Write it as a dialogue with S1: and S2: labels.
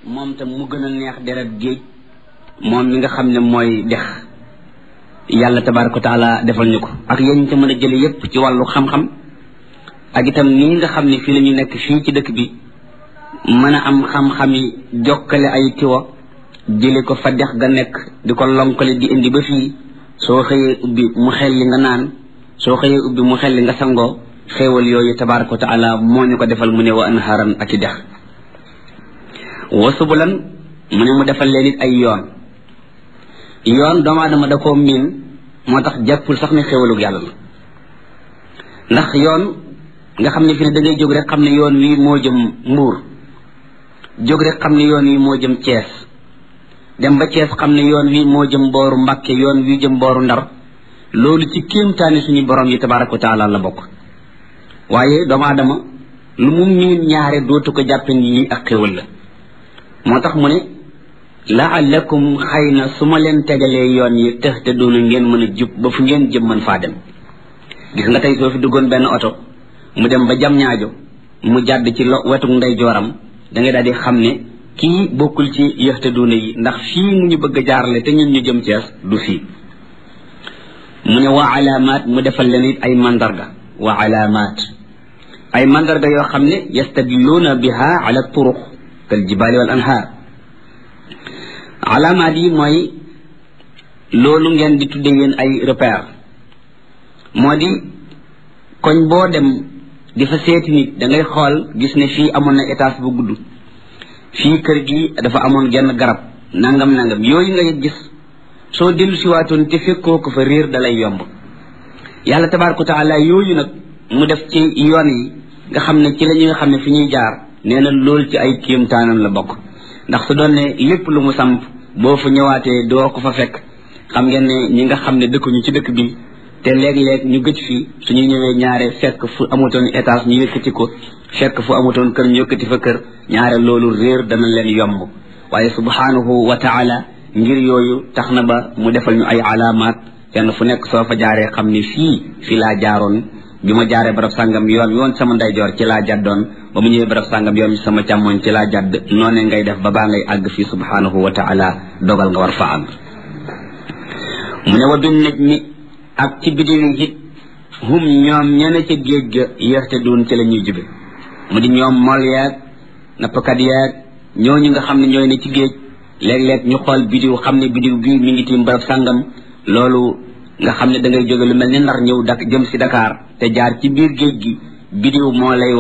S1: moom tam mu gën a neex deret géej moom mi nga xam ne mooy dex yàlla tabaraka wa taala defal ñu ko ak yéen ca mën a jële yépp ci wàllu xam-xam ak itam nii nga xam ne fii la ñu nekk fii ci dëkk bi mën a am xam-xami jokkale ay tiwa jële ko fa dex ga nekk di ko lonkale di indi ba fii soo xëyee ubbi mu xel li nga naan soo xëyee ubbi mu xel li nga sangoo xéewal yooyu tabaraka wa taala moo ñu ko defal mu ne wa anharan ak i dex wa subulan mu ne mu defal leen it ay yoon yoon doomu aadama da koo miin moo tax jàppul sax ne xéewalug yàlla la ndax yoon nga xam ne fi ne da ngay jóg rek xam ne yoon wi moo jëm mbuur jóg rek xam ne yoon wi moo jëm Cees dem ba Cees xam ne yoon wi moo jëm booru Mbàkke yoon wi jëm booru Ndar loolu ci kéemtaani suñu borom yi tabaraka wa taala la bokk waaye doomu aadama lu mu miin ñaare dootu ko jàppe ni lii ak xéwal la moo tax mu ne laallakum xëy na su ma leen tegalee yoon yi tëx te doona ngeen mën a jub ba fu ngeen jëm mën faa dem gis nga tey soo fi duggoon benn oto mu dem ba jam ñaajo mu jàdd ci lo wetu ndey jooram da ngay daal di xam ne kii bokkul ci yëxte duuna yi ndax fii mu ñu bëgg a jaarale te ñun ñu jëm Cees du fii mu ne wa alaamaat mu defal leen it ay mandarga wa alaamaat ay mandarga yoo xam ne yastadilluuna biha ala turuq kal jibaali wal anhaar alaamaat yi mooy loolu ngeen di tudde yéen ay repère moo di koñ boo dem di fa seeti nit da ngay xool gis ne fii amoon na étage bu gudd fii kër gi dafa amoon genn garab nangam nangam yooyu nga gis soo dellu siwaatoon te fekkoo ko fa réer dalay yomb yàlla tabaaraka wa taala yooyu nag mu def ci yoon yi nga xam ne ci la ñuy xam ne fi ñuy jaar nee na loolu ci ay kéemtaanam la bokk ndax su doon ne lépp lu mu samp boo fa ñëwaatee doo ko fa fekk xam ngeen ne ñi nga xam ne dëkkuñu ci dëkk bi te léeg-léeg ñu gëj fi suñu ñëwee ñaare fekk fu amutoon étage ñu yëkkati ko fekk fu amutoon kër ñu yëkkati fa kër ñaare loolu réer dana leen yomb waaye subhanahu wa taala ngir yooyu tax na ba mu defal ñu ay alaamaat fenn fu nekk soo fa jaaree xam ni fii fii laa jaaroon bi ma jaaree barab sàngam yoon yoon sama ndeyjoor ci laa jàddoon ba mu ñëwee barab sàngam yoon sama càmmoñ ci laa jàdd noone ngay def ba baa ngay àgg fii subhanahu wa taala dogal nga war fa àgg mu ne wa bin naj mi ak ci bidiw yi it hum ñoom ñene ca géej ga yéexte duun ci la ñuy jube mu di ñoom mol yeeg nappkat yeeg ñooñu nga xam ne ñooy ne ci géej léeg-léeg ñu xool bidiw xam ne bidiw bii mi ngi tiim barab sàngam loolu nga xam ne da ngay jóge lu mel ni nar ñëw dak jëm si Dakar te jaar ci biir géej gi bidiw moo lay